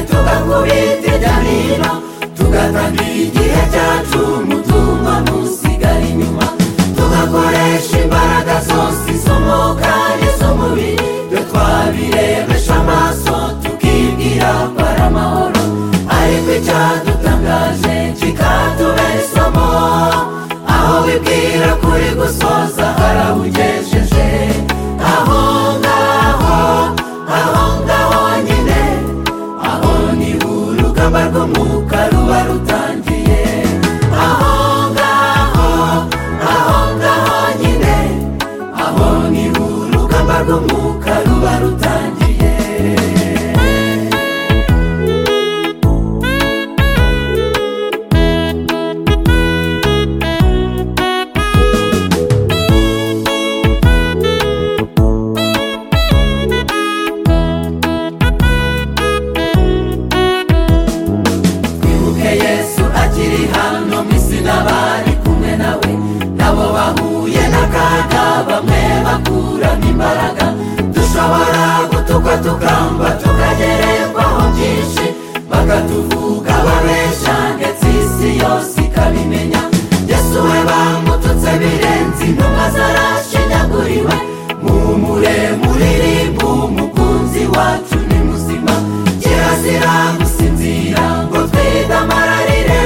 tugakubite jya hino tugatangira igihe cyacu umutumba ntusigare inyuma tugakoresha imbaraga zose izo mu kanya izo mubiri twe twabirebesha amaso tukibwira ko ari amahoro ariko icyadutangaje kikatubera isomo aho wibwira kuri gusoza harahugejeje aho ngaho aho ngaho nyine aho ni urugamba rw'umwuka ruba rutangiye aho ngaho aho ngaho nyine aho ni urugamba rw'umwuka ruba rutangiye twibuke yesu akiri hano mu isi n'abari kumwe nawe nabo bahuye n'akaga bamwe bakuramo imbaraga dushobora gutukwa tukamba tukagererwaho byinshi bakatuvuga babesha ndetse isi yose ikabimenya yesu we bamututse birenze intumwa zarashinyaguriwe muhumure muririmbu umukunzi wacu ni muzima kirazira gusinzira ngo twidamararire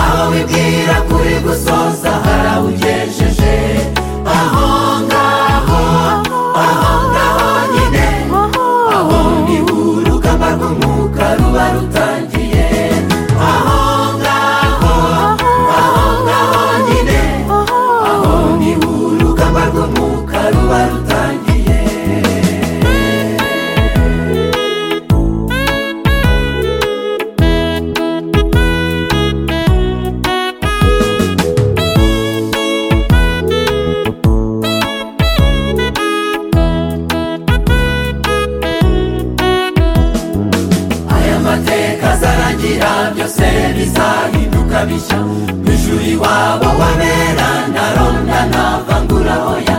aho bibwira kuri gusoza harawugejeje aho ngaho aho ngaho nyine aho ni urugamba rw'umwuka ruba rutangiye aho ngaho aho ngaho nyine aho ni urugamba rw'umwuka ruba rutangiye aya mateka azarangira byose bizahinduka bishya ijuru iwabo wabera ntaronda ntavangura oya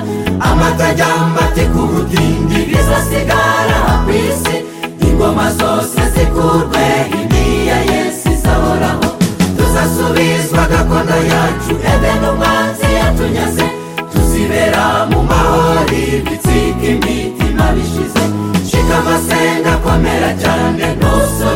amata ajya mbate ku butindi bizasigara ku isi ingoma zose zikurwe imiya yesu izahoraho tuzasubizwa gakondo yacu edeni umwanzi yatunyaze tuzibera mu mahoro ibitsika imitima bishize shika amasenga akomera cyane ntusore